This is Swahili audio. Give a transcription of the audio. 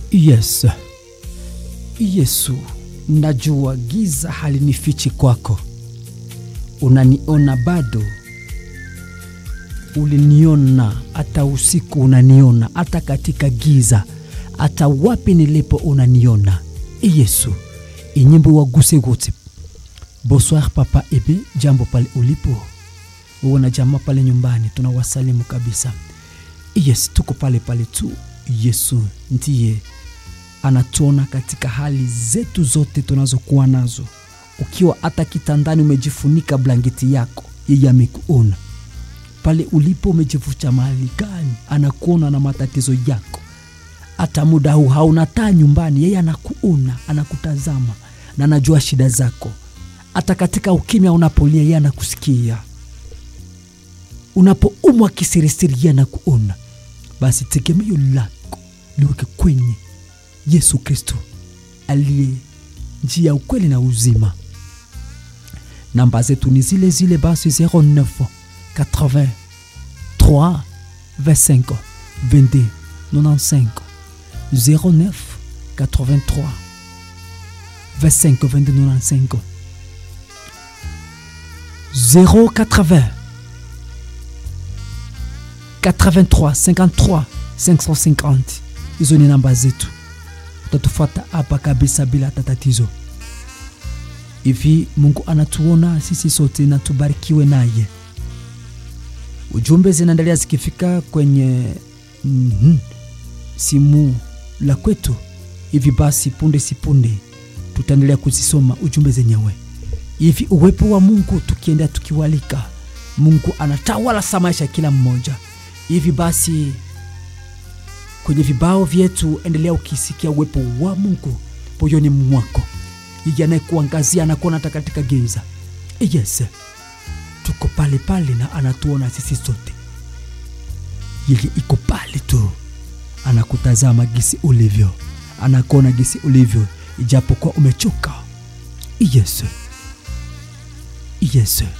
Yes, Yesu, najua giza halinifichi kwako, unaniona bado, uliniona hata usiku, unaniona hata katika giza, hata wapi nilipo unaniona. Yesu, inyimbo waguse wote. Bonsoir papa ebe, jambo pale ulipo, uwe na jamaa pale nyumbani, tunawasalimu kabisa. Yes, tuko pale pale tu. Yesu ndiye anatuona katika hali zetu zote tunazokuwa nazo. Ukiwa hata kitandani umejifunika blanketi yako, yeye amekuona pale ulipo. Umejifucha mahali gani, anakuona na matatizo yako. Hata muda huu hauna taa nyumbani, yeye anakuona, anakutazama na anajua shida zako. Hata katika ukimya unapolia, yeye anakusikia. Unapoumwa kisirisiri, yeye anakuona. Basi tegemeo lako liweke kwenye Yesu Kristo aliye njia ya ukweli na uzima. Namba zetu ni zile zile, basi 09 80 3 25 22 95 09 83 25 22 95 080 83 53 550 hizo ni namba zetu utatufuata hapa kabisa bila hata tatizo hivi mungu anatuona sisi sote na tubarikiwe naye ujumbe zinaendelea zikifika kwenye mm -hmm, simu la kwetu hivi basi punde si punde tutaendelea kuzisoma ujumbe zenyewe hivi uwepo wa mungu tukiendea tukiwalika mungu anatawala sa maisha ya kila mmoja hivi basi kwenye vibao vyetu endelea ukisikia uwepo wa mungu moyoni mwako yeye anayekuangazia anakuona hata katika giza yes tuko pale pale na anatuona sisi sote yeye iko pale tu anakutazama gisi ulivyo anakuona gisi ulivyo ijapokuwa umechoka yes yes